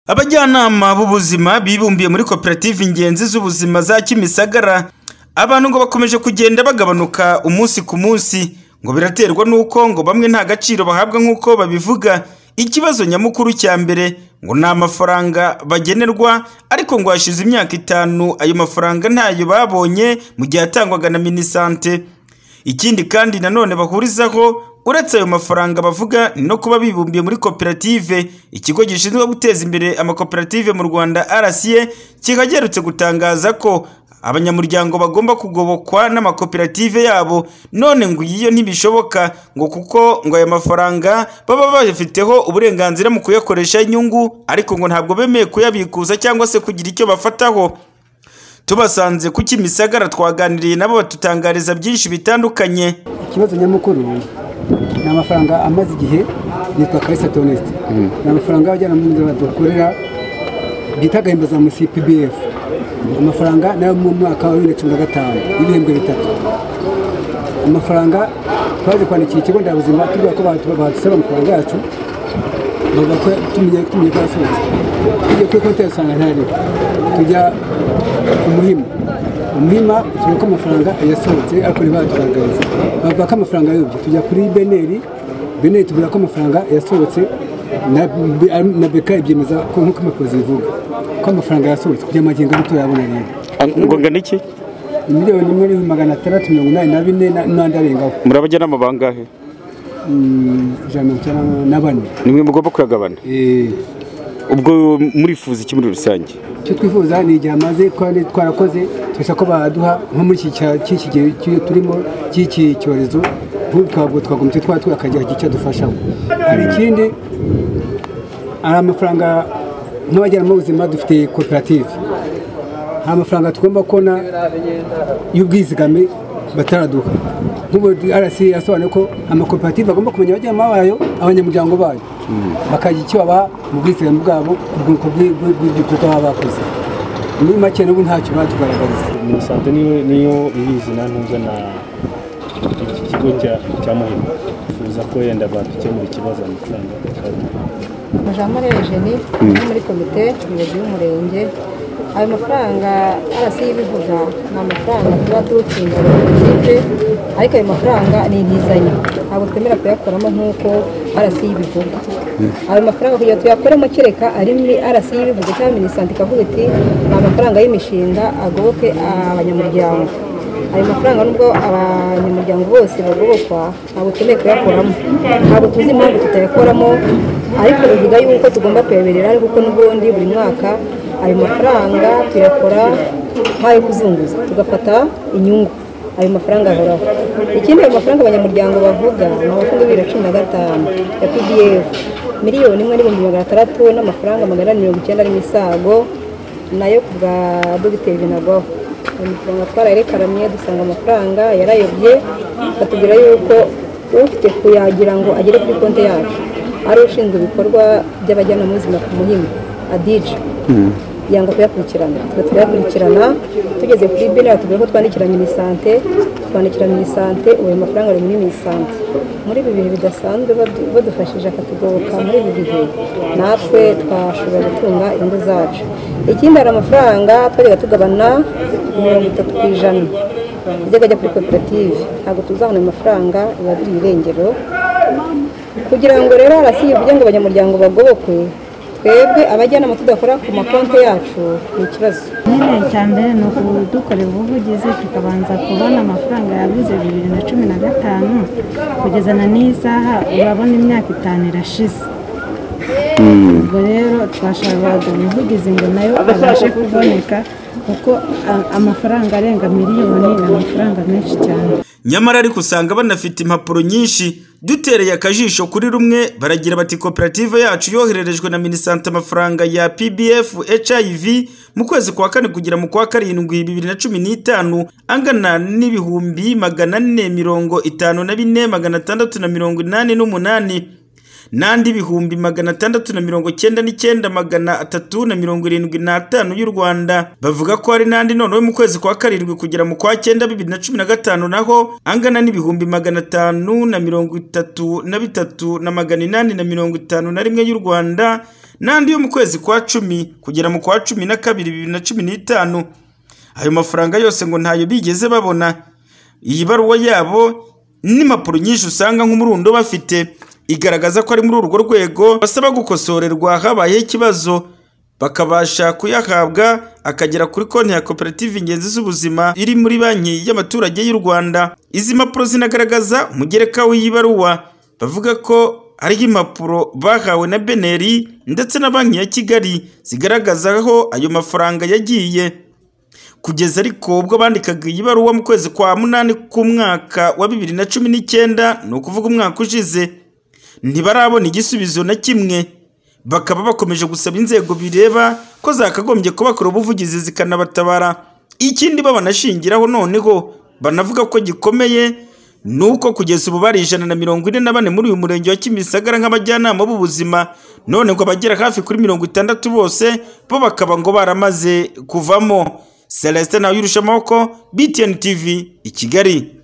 Abajyanama b'ubuzima bibumbiye muri koperative ingenzi z'ubuzima za Kimisagara, abantu ngo bakomeje kugenda bagabanuka umunsi ku munsi, ngo biraterwa n'uko ngo bamwe nta gaciro bahabwa nk'uko babivuga, ikibazo nyamukuru cya mbere ngo ni amafaranga bagenerwa ariko ngo hashize imyaka itanu ayo mafaranga ntayo babonye mu gihe atangwaga na Minisante. Ikindi kandi nanone bahurizaho uretse ayo mafaranga bavuga ni no kuba bibumbiye muri koperative, ikigo gishinzwe guteza imbere amakoperative mu Rwanda RCA, kikaba giherutse gutangaza ko abanyamuryango bagomba kugobokwa n'amakoperative yabo, none ngo iyo ntibishoboka ngo kuko ngo aya mafaranga baba bayafiteho uburenganzira mu kuyakoresha inyungu, ariko ngo ntabwo bemeye kuyabikuza cyangwa se kugira icyo bafataho. Tubasanze ku Kimisagara twaganiriye nabo batutangariza byinshi bitandukanye. ikibazo nyamukuru ni amafaranga amaze igihe yitwa karisa tonesite ni amafaranga y'abajyanama badukorera bita agahimbaza mu cpbf amafaranga nayo mu mwaka wa bibiri na cumi na gatanu y'ibihembwe bitatu amafaranga twaje kwandikira ikigo nderabuzima tubwira ko badusaba amafaranga yacu bavuga ko tumenye tumenye ko yasohotse tujya kuri konti usanga ntariho tujya ku muhima umuhima tuvuga ko amafaranga yasohotse ariko ntibadugaragariza bavuga ko amafaranga ayobye tujya kuri beneri beneri tubwira ko amafaranga yasohotse na, na beka ibyemeza ko nk'uko impapuro zibivuga ko amafaranga yasohotse kugira amagingo ari tuyabona rero ngo ngana iki miliyoni imwe n'ibihumbi magana atandatu mirongo inani na bine na- n'andi arengaho muri abajyanama bangahe Mm, ijana na mirongo icyenda na bane nimwe mugomba kuyagabana Eh, ubwo murifuza iki muri rusange icyo twifuza ni igihe amaze kandi twarakoze tubasha ko baduha nko muri iki cya- cy'iki gihe cy'iki turimo cy'iki cyorezo nk'ubu twabwo twagombye twaba twakagira icyo adufashamo hari ikindi hari amafaranga nk'abajyanama b'ubuzima dufite koperative hari amafaranga tugomba kubona y'ubwizigame bataraduha nk'ubu arasi yasobanuye ko amakoperative agomba kumenya abajyanama bayo abanyamuryango bayo bakagira icyo babaha mu bwizigame bwabo ku bwoko bw'i- bw'i- bw'igikorwa baba bakoze muri make n'ubu ntacyo batugaragariza minisante niyo niyo ibizi na ntuza na iki kigo cya cya muhima bifuza ko yenda badukemura ikibazo amafaranga Mujamare Eugenie ni muri komite umuyobozi w'umurenge ayo mafaranga arasi y'ibivuga ni amafaranga tuba tuwutsinda koperative ariko ayo mafaranga ni inguzanyo ntabwo twemera kuyakoramo nk'uko arasi y'ibivuga ayo mafaranga kugira ngo tuyakoremo kereka ari muri arasi y'ibivuga cyangwa minisante ikavuga iti ni amafaranga y'imishinga agoboke abanyamuryango ayo mafaranga nubwo abanyamuryango bose bagobokwa ntabwo twemeye kuyakoramo ntabwo tuzi impamvu tutayakoramo ariko bivuga yuko tugomba kuyaberera ariko kuko n'ubundi buri mwaka ayo mafaranga tuyakora nk'ayo kuzunguza tugafata inyungu ayo mafaranga ahoraho ikindi ayo mafaranga abanyamuryango bavuga ni amafaranga bibiri na cumi na gatanu ya pdf miliyoni imwe n'ibihumbi magana atandatu n'amafaranga magana ane mirongo icyenda n'imisago nayo ku bwa dogiteri binagwaho amafaranga twarayerekanamye dusanga amafaranga yarayobye batubwira yuko ufite kuyagira ngo agere kuri konti yacu ari ushinzwe ibikorwa by'abajyanama b'ubuzima ku muhima adije yanga kuyakurikirana twe turayakurikirana tugeze kuri bine batubwira ko twandikira minisante twandikira minisante ubu ayo mafaranga ari muri minisante muri ibi bihe bidasanzwe badu- badufashije akatugoboka muri ibi bihe natwe twashobora gutunga ingo zacu ikindi hari amafaranga twajyaga tugabana mirongo itatu ku ijana yajyaga ajya kuri koperative ntabwo tuzabona ayo mafaranga biba biri irengero kugira ngo rero arasi ivuge ngo abanyamuryango bagobokwe twebwe abajyanama tudakora ku makonti yacu ni ikibazo nyine icya mbere ni ukudukorera ubuvugizi tukabanza kubona amafaranga yabuze bibiri na cumi na gatanu kugezana n'isaha urabona imyaka itanu irashize ubwo rero twashakaga umuvugizi ngo nayo abashe kuboneka kuko a- amafaranga arenga miliyoni ni amafaranga menshi cyane nyamara ariko usanga banafite impapuro nyinshi dutereye akajisho kuri rumwe baragira bati koperative yacu yohererejwe na minisante amafaranga ya pbf hiv mu kwezi kwa kane kugera mu kwa karindwi bibiri na cumi n'itanu angana n'ibihumbi magana ane mirongo itanu na bine magana atandatu na mirongo inani n'umunani n'andi ibihumbi magana atandatu na mirongo cyenda n'icyenda magana atatu na mirongo irindwi n'atanu y'u rwanda bavuga ko hari n'andi noneho mu kwezi kwa karindwi kugera mu kwa cyenda bibiri na cumi na gatanu naho angana n'ibihumbi magana atanu na mirongo itatu na bitatu na magana inani na mirongo itanu na rimwe y'u rwanda n'andi yo mu kwezi kwa cumi kugera mu kwa cumi na kabiri bibiri na cumi n'itanu ayo mafaranga yose ngo ntayo bigeze babona iyi baruwa yabo n'impapuro nyinshi usanga nk'umurundo bafite igaragaza ko ari muri urwo rwego basaba gukosorerwa habayeho ikibazo bakabasha kuyahabwa akagera kuri konti ya koperative ingenzi z'ubuzima iri muri banki y'abaturage y'u rwanda izi mpapuro zinagaragaza umugereka w'iyi baruwa bavuga ko hariho impapuro bahawe na beneri ndetse na banki ya kigali zigaragaza aho ayo mafaranga yagiye kugeza ariko ubwo bandikaga iyi baruwa mu kwezi kwa munani k'umwaka wa bibiri na cumi n'icyenda ni ukuvuga umwaka ushize ntibarabona igisubizo na kimwe bakaba bakomeje gusaba inzego bireba ko zakagombye kubakora ubuvugizi zikanabatabara ikindi babanashingiraho noneho banavuga ko gikomeye ni uko kugeza ubu bari ijana na mirongo ine na bane muri uyu murenge wa kimisagara nk'abajyanama b'ubuzima none ngo abagera hafi kuri mirongo itandatu bose bo bakaba ngo baramaze kuvamo celestin nawe amaboko btn tv i kigali